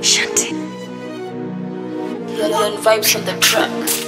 Shanti. London vibes on the track.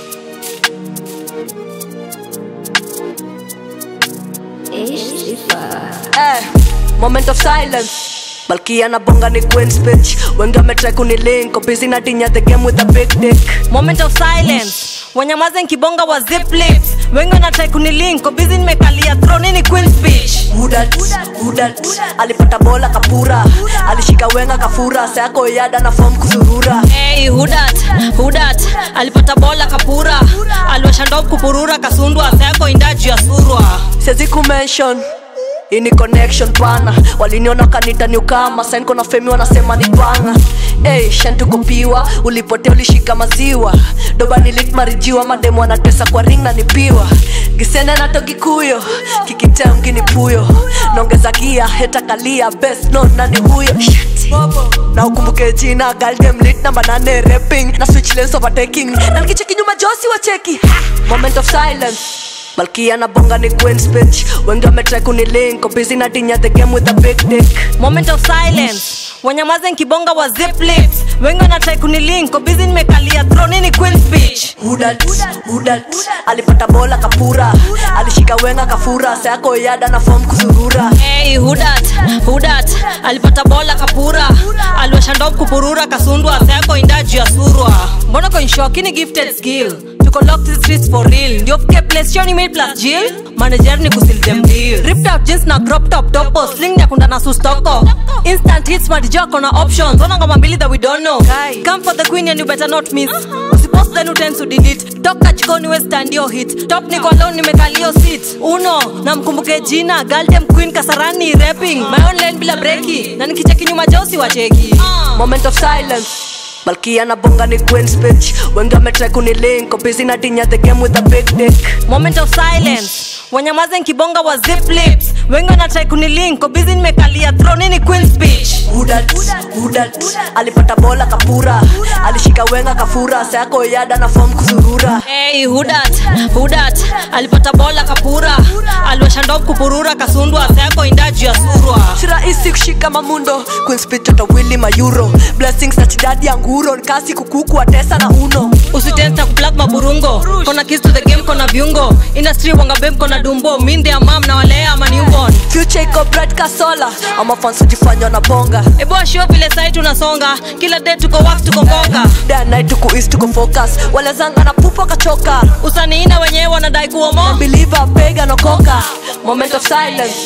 Eh, moment of silence malkia na bonga ni queen's bitch wengi wametry kunilink busy na tinya the game with a big dick moment of silence wanyamaze nkibonga wa zip lips wengi wanatrai kunilink ko busy nimekalia throne ni queen speech Hudat, hudat, alipata bola kapura alishika wenga kafura sayako yada na form kuzurura Hey, hudat hudat alipata bola kapura aliwasha ndob kupurura kasundwa sayako indaju ya surwa siwezi kumention ini connection pana waliniona kanita niukama sainko na femi wanasema ni panga Hey, shantukopiwa ulipotea ulishika maziwa doba nilitmarijiwa mademu anatesa kwa ring na nipiwa gisende natogikuyo kikitem kinipuyo naongeza gia heta kalia best no nani huyo Shit. na ukumbuke jina galdem lit namba nane rapping na switch lanes overtaking na nikicheki nyuma josi wa cheki Ha! moment of silence malkia na bonga ni queen's bitch wengi wametry kunilink busy na tinya the game with a big dick moment of silence wanyamaze nkibonga wa zip lips wengi wanatrai kunilink ko busy nimekalia throne ni queen speech hudat hudat alipata bola kapura alishika wenga kafura sayako yada na form kuzurura Hey, hudat hudat alipata bola kapura aliwasha ndob kupurura kasundwa sayako indaju ya surwa mbona konshokini gifted skill tuko locked the streets for real ndio fike place shoni made plus jill manager ni kusil them deal ripped out jeans na crop top topo sling ya kunda na sustoko instant hits madijoko na options ona ngoma mbili that we don't know come for the queen and you better not miss usipost then utend to delete toka jikoni we stand your hit top niko alone nimekalio seat uno na mkumbuke jina galdem queen kasarani rapping my own lane bila breki na nikicheki nyuma josi wacheki moment of silence malkia na bonga ni queen's bitch wengi wametry kunilink busy na tinya the game with a big dick moment of silence wanyamaze nkibonga wa zip lips wengi wanatrai kunilink ko busy nimekalia throne ni queen speech hudat hudat alipata bola kapura alishika wenga kafura sayako yada na form kuzurura Hey, hudat hudat alipata bola kapura aliwasha ndob kupurura kasundwa sayako indaju ya surwa si rahisi kushika mamundo queenspitotowili mayuro blessings na chidadi ya nguro nkasi kukuku atesa na uno usitenta kuplak maburungo kona kis to the game kona viungo industry wanga bem kona dumbo minde ya mam na walea ama newborn future iko bright kasola ama fans hujifanya na bonga ebo ashio vile sai tunasonga kila day tuko wax tuko mboka day and night tuko east tuko focus walezanga na pupa kachoka usaniina wenyewe wanadai kuomo believer pega nokoka moment of silence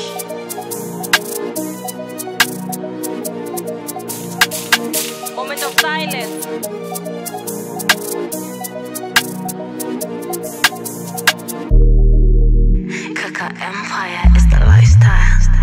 moment of silence Kaka Empire is the lifestyle.